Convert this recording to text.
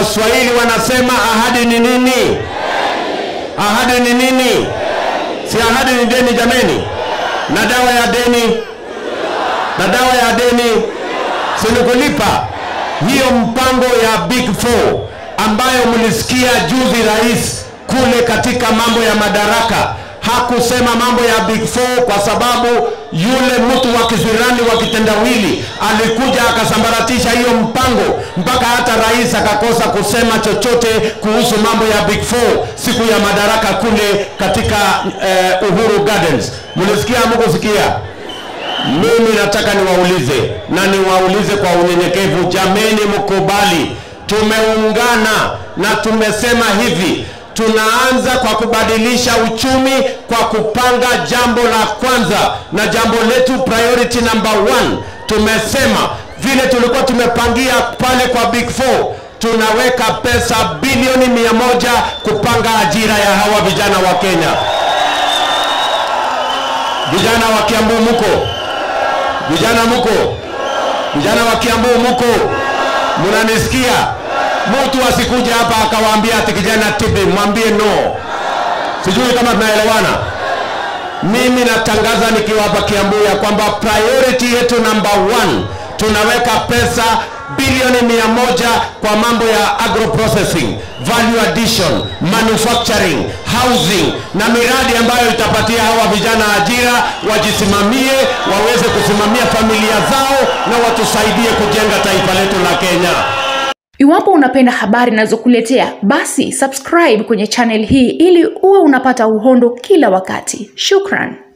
Waswahili wanasema ahadi ni nini? Ahadi ni nini? Si ahadi ni deni jameni? Na dawa ya deni, na dawa ya deni si ni kulipa. Hiyo mpango ya Big Four ambayo mlisikia juzi rais kule katika mambo ya madaraka hakusema mambo ya Big Four kwa sababu yule mtu wa kizirani wa kitendawili alikuja akasambaratisha hiyo mpango, mpaka hata rais akakosa kusema chochote kuhusu mambo ya Big Four siku ya madaraka kule katika eh, Uhuru Gardens. Mlisikia mkusikia? Mimi nataka niwaulize na niwaulize kwa unyenyekevu, jameni, mkubali, tumeungana na tumesema hivi tunaanza kwa kubadilisha uchumi kwa kupanga jambo la kwanza, na jambo letu priority number one, tumesema vile tulikuwa tumepangia pale kwa Big Four, tunaweka pesa bilioni mia moja kupanga ajira ya hawa vijana wa Kenya. Vijana wa Kiambu muko, vijana muko, vijana wa Kiambu muko, munanisikia? Mtu asikuja hapa akawaambia ati kijana tibi, mwambie no. Sijui kama tunaelewana. Mimi natangaza nikiwa hapa Kiambu ya kwamba priority yetu number one, tunaweka pesa bilioni mia moja kwa mambo ya agro processing, value addition, manufacturing, housing na miradi ambayo itapatia hawa vijana ajira, wajisimamie, waweze kusimamia familia zao na watusaidie kujenga taifa letu la Kenya. Iwapo unapenda habari ninazokuletea basi subscribe kwenye channel hii ili uwe unapata uhondo kila wakati. Shukran.